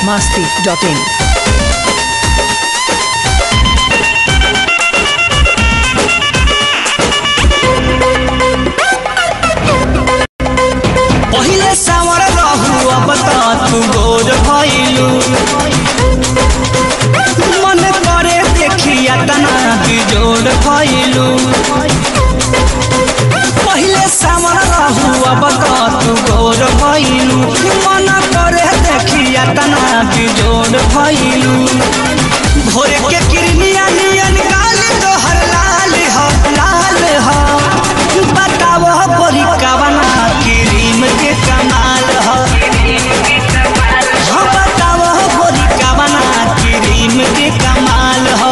masti.in. पहिले सावर रहू अब त तू गोर भइलू मन करे देखिया तना बिजोड़ भइलू पहिले सावर रहू अब त तू गोर भइलू मन करे देखिया तना बिजोड़ भइलू भोरे के किरनिया नियन गाल तोहर लाल हो लाल हो बतावो गोरी कवना क्रीम के कमाल हो हाँ बतावो गोरी कवना क्रीम के कमाल हो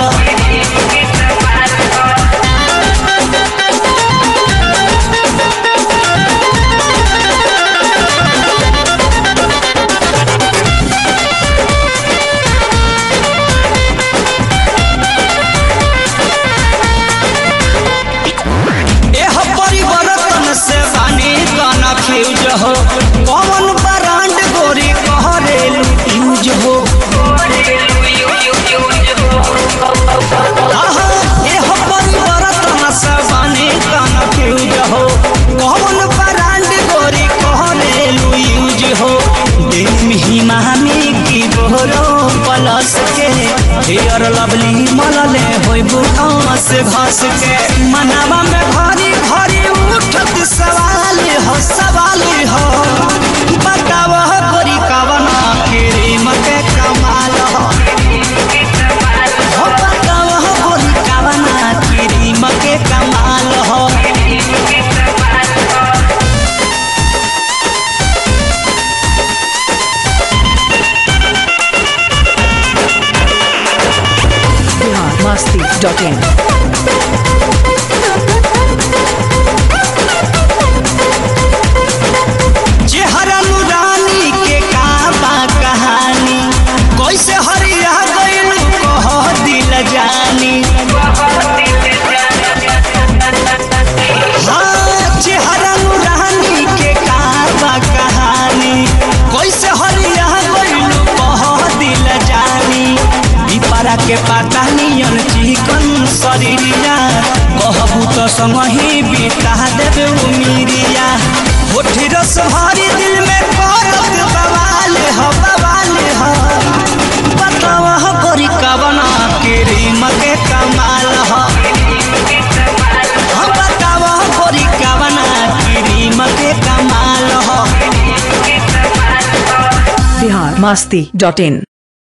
एह परिवर्तन से बानी गाना फ्यूज हो कौन ब्रांड गोरी कहरेलू यूज हो आहा, एह परिवर्तन से बानी गाना फ्यूज हो कौन ब्रांड गोरी कहरेलू यूज हो दिन हिमामी की बोरो प्लस के हेयर लवली मलले होई बुढ़ास घस के मनावा में घरी घरी उठत सवाल हो सवाल हो बताव गोरी कवना क्रीम के कमाल हो हो बताव गोरी कवना क्रीम के कमाल हो Bihar masti.in. चेहरा नुरानी के काबा कहानी कैसे हरिया गइल कह दिल जानी हाँ चेहरा नुरानी के काबा कहानी कैसे हरिया गइल कह दिल जानी पिपरा के पाता नियन चिकन शरीरिया कहबू तो संगही बिता देबे उमीरिया होठी रस भरी दिल में करत बवाल हो बवाल हो बतावा हो गोरी कवना क्रीम के कमाल हो हम बतावा हो गोरी कवना क्रीम के कमाल हो Bihar masti.in.